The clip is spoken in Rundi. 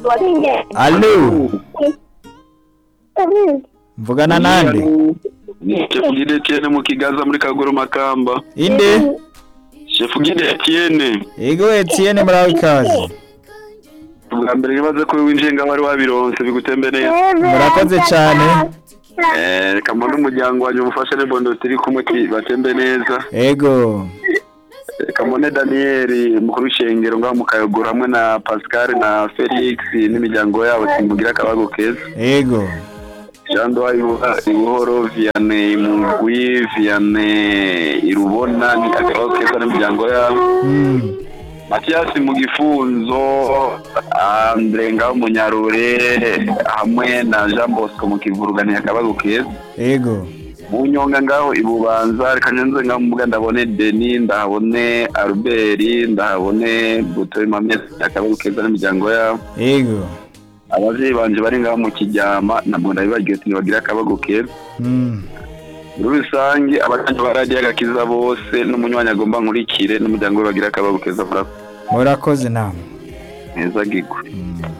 Allo mvugana nande Chef Gide Etienne mu Kigaza muri Kaguru Makamba. inde Chef Gide Etienne. ego Etienne muraho ikaze Ubwa mbere nibaze ko winjiye ngaho wari wabironse bigutembe neza. murakoze cyane Eh, reka mbone umuryango wanjye umufashe n'ebondo turi kumwe ki- batembe neza. ego Reka mbone Daniel mukuru w'ishengero ngaho mu Kayogoro hamwe na Pascal na Felix n'imiryango yabo kimugira akabago keza. ego Jean Doy Ibuhoro Vianney Mugwi Vianney Irubona ni akabago keza n'imiryango yabo. Mm, Mathias mu gifunzo Andre ngaho munyarure hamwe na Jean Bosco mu kivurugani akabago keza ego mu nyonga ngaho ibubanza reka nyenze ngaho mubuga ndabone Denis ndahabone Albert ndahabone Buto Mamesi akabago keza n'imiryango yabo ego abavyeyi banje bari ngaho mu kijyama ntabwo ndabibagiwe ati ntibagira akabago keza Mm, muri rusange abatanyi ba radiyo agakiza bose n'umunywanyi agomba nkurikire n'umuryango we bagira akabago keza murakoze murakoze namwe neza gigwe